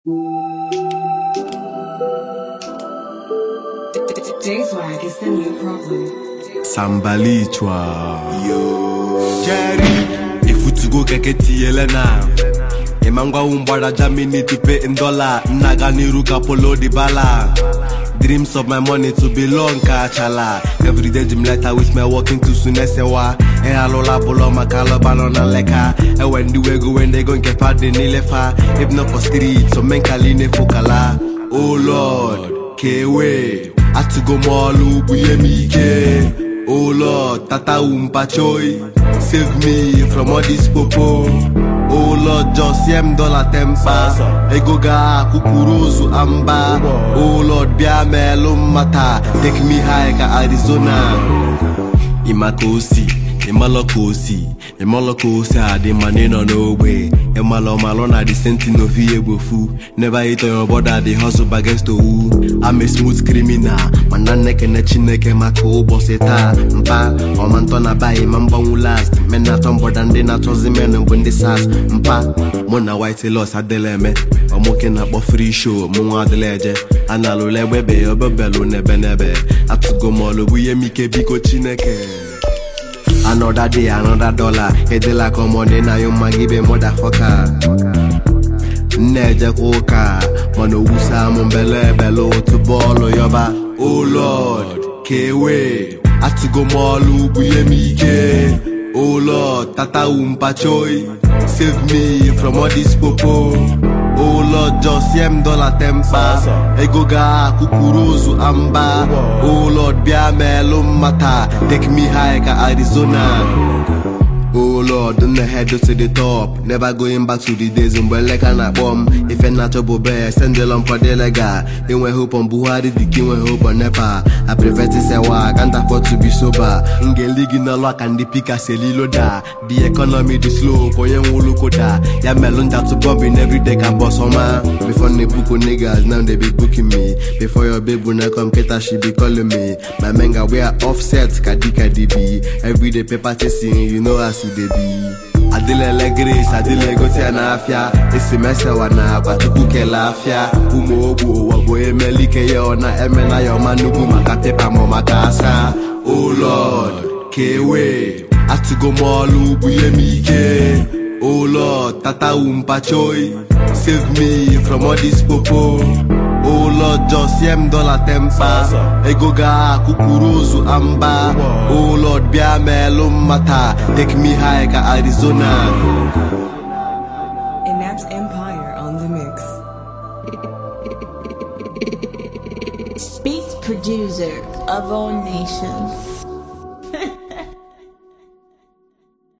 J-Swag is the new problem. Sambalichwa Jerry Ifutugo keke tiyele na Imangwa umbara Germany to pay in dollar Naga niru ka polo di bala Dreams of my money to belong ka chala Every day gym letter with my walking to sunesewa E alola bolo makalo banana leka E when the way go when they go nke padi nilefa If not for street so men kaline fokala Oh Lord kewe Atugo molu buye mi ike Oh Lord, Tata Umpachoi, save me from all this popo. Oh Lord, just yem dollar temper. Egoga kukuruzu amba. Oh Lord, bia melum mata. Take me high ka Arizona. Imakosi, imalokosi, imalokosi adi mani no n'ogbe. Imalo malo na the sentinel fi egbofu. Never hit on your border, the hustle against the who. I'm a smooth criminal, mana neke ne chineke maka ụbọchị taa. Mpa, ọma ntọ na bayi ma mgbanwu last. Men na-atọ mbọda ndị na-achọzi men bụ ndị sas. Mpa, mụ na white loss adịla eme. Ọmụke na-akpọ free show, mụ nwa adịla eje. A na-alụla egbebe ya obebelu n'ebe n'ebe. Atụgo m ọlụ bụ ihe m ike biko Chineke. Another day, another dollar. Edela komone na yo magibe motherfucker. Nnejekwa ụka mana owusa m mbele ebele otu bọọlụ yọba Oh Lord, kewe atụgo m ọlụ bụ ihe m ike Oh Lord, tata umpachoi Save me from all this popo Oh Lord, just yem dollar temper Ego ga kukuruzu amba Oh Lord, bịa melụ mata Take me high ka Arizona Oh Lord, on the head to the top Never going back to the days mgbe nleka na-akpọ m Ife na-achọ bụ be sendel on lega Inwe hope on Buhari dịka inwe hope on Nepa I prevent sewa, can't afford to be sober Ngeli gị n'ọlụ aka ndị pika selilo da The economy dị slow, onye nwe ụlọ koda Ya melụ nja to bombing everyday ka boss ọma Before na ebuko niggas, now they be booking me Before your babe na come keta she be calling me My men ga wear offset ka dịka DB Everyday paper chasing, you know as e dey be adịlele grace adịla egosi ya n'afịa esimesewa na agba tupu kele afịa ụmụ ogbu ụwa bụ emelike ya ọ na-emela ya ọma nnukwu maka pepa ma maka asa o lord kewe atụgo m ọlụ bụ ihe m ike o lord tata umpachoi save me from all this popo Oh Lord, just yem dollar temper Ego ga kukuruzu amba Oh Lord, bịa melụ mata Take me high ka Arizona Inaps Empire on the mix. Speech producer of all nations.